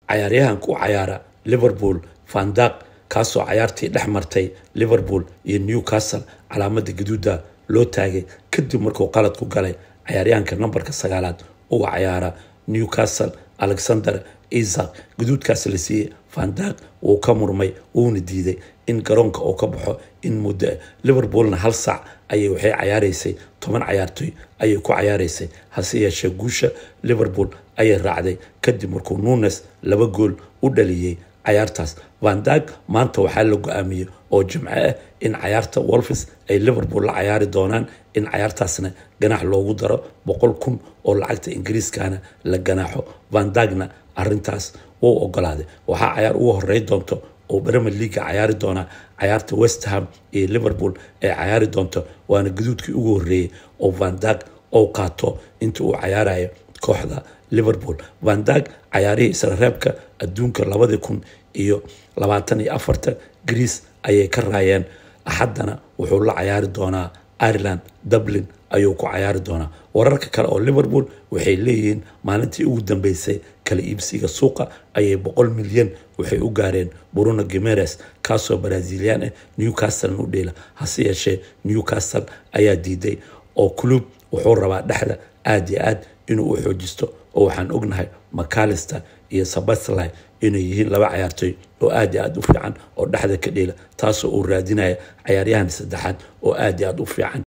cayaaryahanka u cayaara liverpool vandag kaasoo cayaartii dhex martay liverpool iyo newcastle calaamada gaduuda loo taagay kadib markuu qalad ku galay cayaaryahanka nambarka sagaalaad uga cayaara newcastle alexander isak gaduudkaas la siiyey vandag wuu ka murmay wuuna diiday in garoonka uu ka baxo in muddo liverpoolna hal saac ayay waxay cayaaraysay toban cayaartoy ayay ku cayaaraysay hase yeeshee guusha liverpool ayay raacday kadib markuu nunes laba gool u dhaliyey cayaartaas vandag maanta waxaa la go-aamiyey oo jimco ah in cayaarta wolfis ay liverpool la cayaari doonaan in cayaartaasna ganax loogu daro boqol kun oo lacagta ingiriiskana la ganaaxo vandagna arintaas wuu ogolaaday waxaa cayaar ugu horey doonto oo bremer leaga cayaari doonaa cayaarta westham iyo liverpool ay cayaari doonto waana gaduudkii ugu horeeyey oo vandag oo qaato inta uu cayaarayo kooxda liverpool vandag cayaarihii isla reebka adduunka labadii kun iyo labaatan iyo afarta greece ayay ka raayeen axaddana wuxuu la cayaari doonaa ireland dublin ayuu ku cayaari doonaa wararka kale oo liverpool waxay leeyihiin maalintii ugu dambeysay kala iibsiga suuqa ayay boqol milyan waxay u gaareen bruno gimeres kaasoo brazilian ah newcastle u dheela hase yeeshee newcastle ayaa diiday oo club wuxuu rabaa dhexda aada iyo aad inuu u xoojisto oo waxaan ognahay macalister iyo sabasli inay yihiin laba cayaartoy oo aad iyo aad u fiican oo dhexda ka dheela taasoo uu raadinaya cayaaryahan saddexaad oo aad iyo aad u fiican